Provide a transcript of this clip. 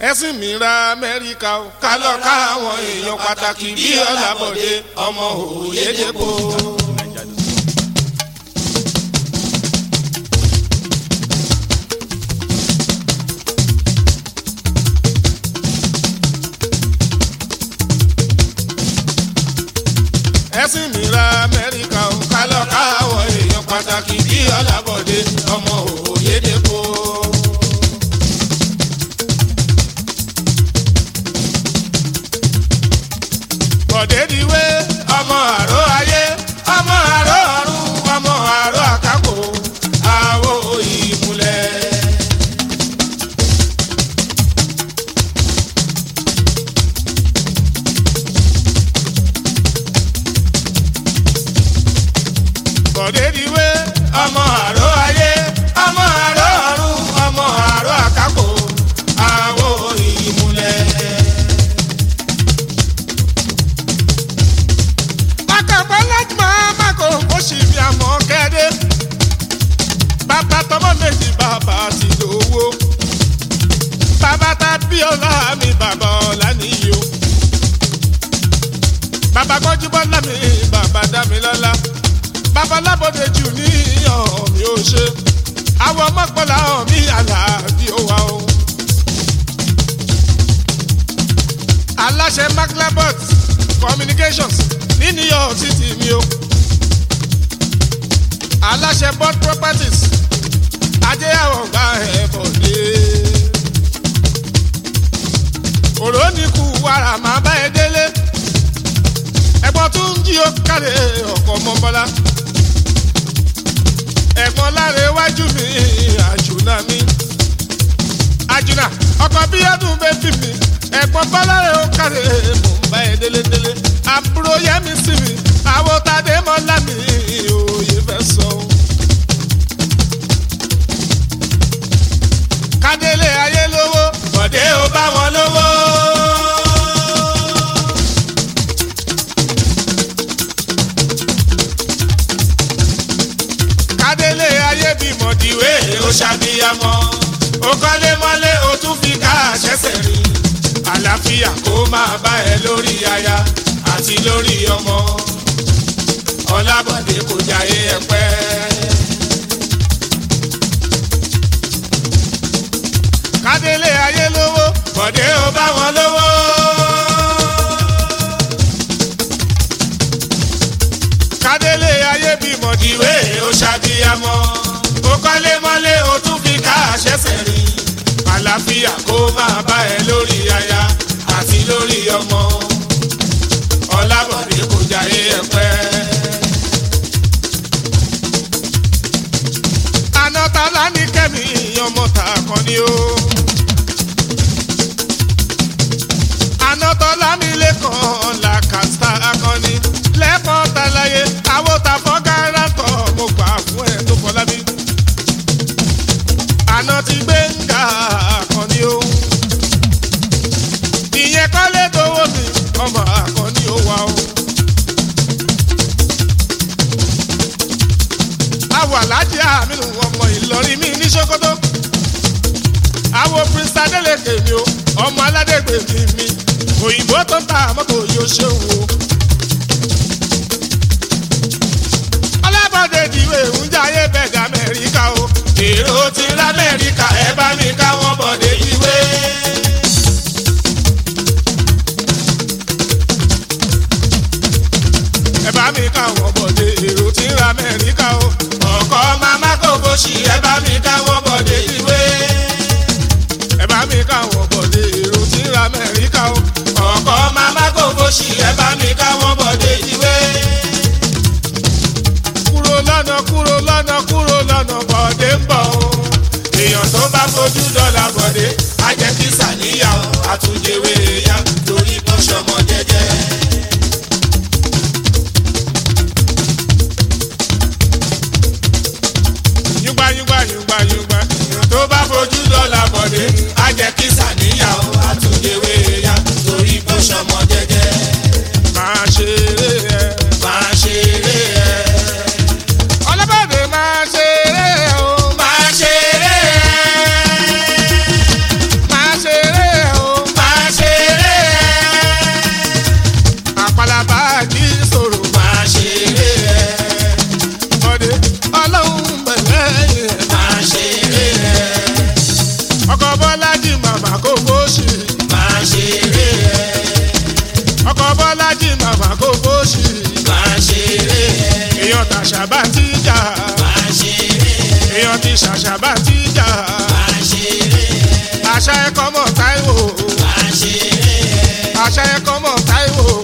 ẹ̀sìn mi ra amẹ́ríkà o ká lọ ká àwọn èèyàn pàtàkì bí ọ̀làbọ̀dé ọmọ òyedèpọ̀. ẹ̀sìn mi ra amẹ́ríkà o ká lọ ká àwọn èèyàn pàtàkì bí ọ̀làbọ̀dé ọmọ òyedèpọ̀. bọ̀dẹ́diwé ọmọ àró ayé ọmọ àró ọ̀run ọmọ àró àkàkò àwo ìmùlẹ̀. bọ̀dẹ́diwé ọmọ àró ayé ọmọ àró ọ̀run ọmọ àró àkàkò àwo ìmùlẹ̀. akàpọ̀ láti máa má kó o sì fi àmọ́ kẹ́dẹ́. bàbá tọmọ méjì bàbá ti lówó. bàbá ta bí ọlá mi bàbá ọlá nìyí o. bàbá kọjú bọ́lá mi bàbá dá mi lọ́lá. bàbá lábọ́dé jù ní ìyàn mi ò ṣe. àwọn mọ́kànlá mi àlàáfíà ó wà o. aláṣẹ maclabot communications ní new york city mi o aláṣẹ board properties ajéyàwó gba ẹ̀bọ̀ dé òrónìkù wàrà máa bá ẹ délé ẹ̀gbọ́n tún ń jí ó kárẹ̀ ọkọ̀ mọ́bọ́lá ẹ̀gbọ́n láre wájú mi àjùnà mi àjùnà ọkọ̀ bíyàdùn bẹ́ẹ̀ bí mi ẹ̀gbọ́n bọ́láre ó kárẹ̀ mò ń bá ẹ délé délé àbúrò yẹmi sí mi àwọn tàdé mọ́lá mi òye fẹ́ sọ. kádélé ayé lówó bọ̀dé ó bá wọn lówó. kádélé ayé bímọ dìwé ó ṣàbíyamọ ó kọ́lé mọ́lé ó tún fi ká àṣẹ́sẹ̀ rí àlàáfíà kó máa bá ẹ lórí aya àti lórí ọmọ ọlábọ̀dé kò jáyé ẹ pẹ́. kádélé ayé lówó bọ̀dé ó bá wọn lówó. kádélé ayé bímọ dìwé ó ṣàbíyamọ ó kọ́lé mọ́lé ó tún fi ká àṣẹ́sẹ̀ rí àlàáfíà kó máa bá ẹ lórí aya àti lórí ọmọ ọlábọ̀dé kò jáyé ẹ̀pẹ́. anátálá ní kẹ́mi ọmọ ta kan ni ó. anátọ́lá mi lẹ́kàn làkàtà akọni lẹ́kàn tàlàyé àwòtà fọ́gárà tọ̀ mo gbà fún ẹ tó fọlá mi. àná ti gbé ń ga akọni ó. ìyẹn kọ́lé dowó mi ọmọ akọni ó wà ó. àwọ̀ alájí àmínú ọmọ ìlọrin mi ní sokoto. àwọ̀ prince adeleke mi o ọmọ aládégbè mi mi òyìnbó tó ń ta mọ́tò yóò ṣe wò. ọlábọ̀dé ìdìwé ń jayé bẹ̀dẹ̀ amẹ́ríkà o. èrò ti lamẹ́ríkà ẹ bá mi ká wọ́n bọ̀dé ìwé. ẹ bá mi ká wọ́n bọ̀dé èrò ti lamẹ́ríkà o. ọkọ̀ mama kò bó ṣì ẹ bá mi ká wọ́n bọ̀dé ìwé. ẹ bá mi ká wọ́n bọ̀dé èrò ti lamẹ́ríkà o. ọkọ̀ mama kò bó ṣì ẹ bá mi ká wọ́n bọ̀dé ìwé. kúrò lọ́nà kúrò lọ́nà kúrò lọ́nà bọ̀dé ń bọ̀ o. èèyàn tó bá fojú dọ́là bọ̀dé á jẹ́ kí sàníyàn àtúnjẹwé ya torí bó ṣọmọ jẹ́jẹ́. yúgbà yúgbà yúgbà yúgbà èèyàn tó bá fojú dọ́là bọ̀dé á jẹ́ kí sàníyàn àtúnjẹwé ya torí bó ṣọmọ jẹ́jẹ́. máa ṣeré ẹ. máa ṣeré ẹ. ọlọ́bàdé máa ṣeré o. máa ṣeré ẹ. máa ṣeré o. èèyàn tàṣà bá ti jà máa ṣeré èèyàn ti ṣàṣà bá ti jà máa ṣeré àṣà ẹ̀kọ́ mọ̀ táìwò máa ṣeré àṣà ẹ̀kọ́ mọ̀ táìwò